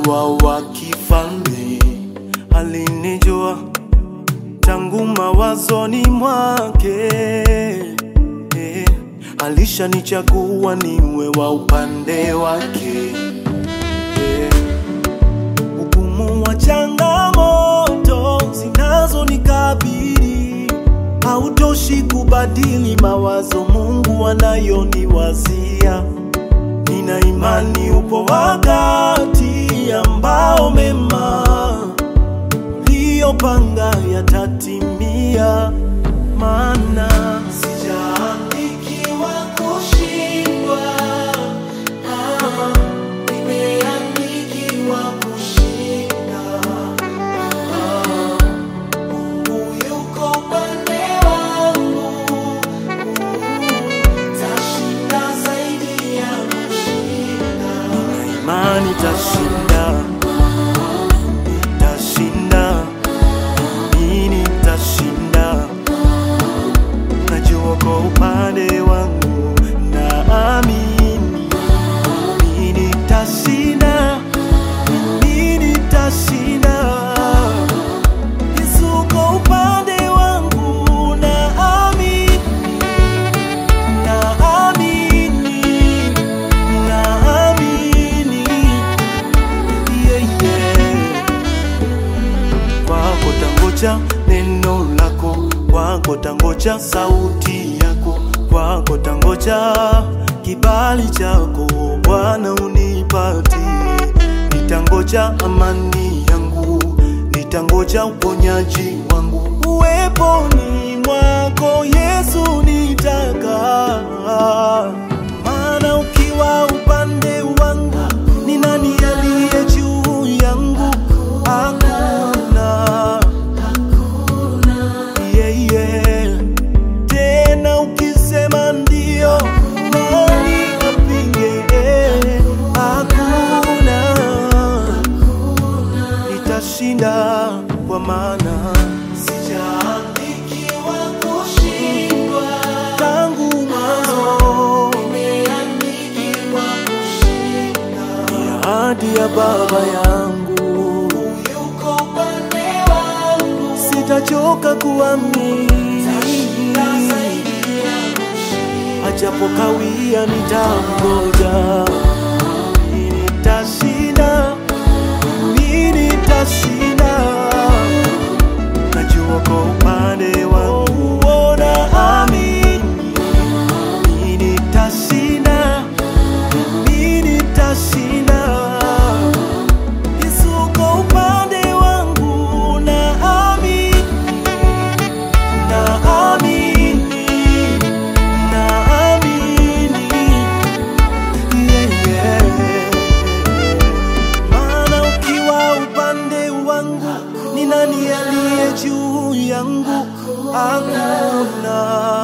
Nikiwa wa kifalme alinijua tangu mawazoni mwake eh, alishanichagua niwe wa upande wake eh, ugumu wa changamoto zinazonikabili hautoshi kubadili mawazo Mungu anayoniwazia. Nina imani upo wakati ambao mema uliyopanga yatatimia, maana sijaandikiwa kushindwa, ah, nimeandikiwa kushinda. Ah, Mungu yuko upande wangu, tashinda zaidi ya kushinda. Nina imani tashinda, tashinda, mimi nitashinda. Najua kwa upande wangu, naamini mimi nitashinda, mimi nitashinda. Yesu uko upande wangu, naamini, naamini, naamini, yeah, yeah. Kwako tangoja neno lako, kwako tangoja sauti yako, kwako tangoja kibali chako Bwana unipatie. Nitangoja amani yangu, nitangoja uponyaji wangu, uweponi mwako Yesu nitakaa. Maana ukiwa upande wangu, ni nani aliye juu yangu? Hakuna. Yeah, yeah. Tena ukisema ndio, nani apinge? Hakuna. Nitashinda kwa maana sijaandikiwa kushindwa tangu mwanzo, nimeandikiwa kushinda. Ni ahadi ya Baba yangu, yuko upande wangu, sitachoka kuamini, ajapo kawia nitangoja, nitashinda, mimi nitashinda najua kwa upande wangu naamini mimi nitashinda, mimi nitashinda. Yesu uko upande wangu, naamini, naamini, naamini, yeah, yeah. Maana ukiwa upande wangu, ni nani aliye juu yangu? Hakuna.